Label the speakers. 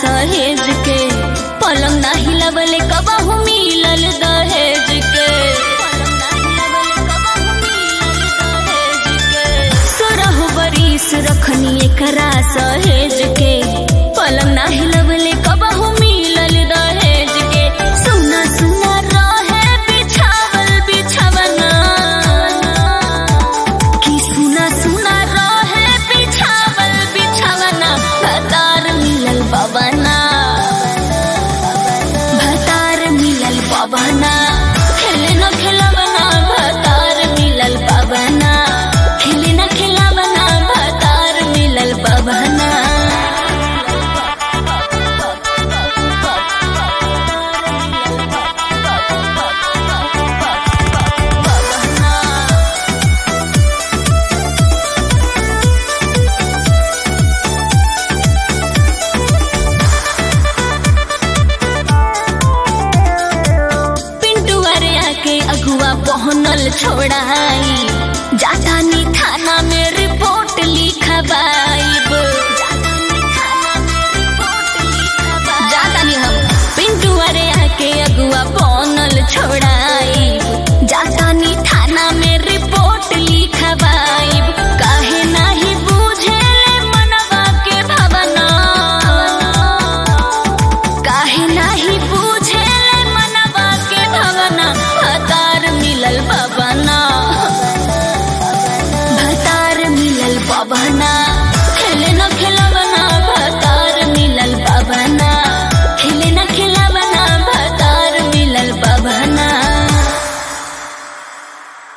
Speaker 1: सहेज के पलंग ना हिलवले कबहू मिलल दहेज के सोरह बरिस रखनी एकरा सहेज के पलंग ना हिलवले कबहू मिलल दहेज के सुना सुना रहे बिछावल बिछवना कि सुना सुना रहे बिछावल बिछवना भतार मिलल बबना भतार मिलल बबना खेले न खेलबना भतार मिलल बबना खेले न खेलबना भतार मिलल बबना पिंटू अरे आके अगुआ पहनल छोड़ाई जातानी थाना में रिपोर्ट लिखवाइब जातानी हम पिंटू अरे आके अगुआ पहनल छोड़ाई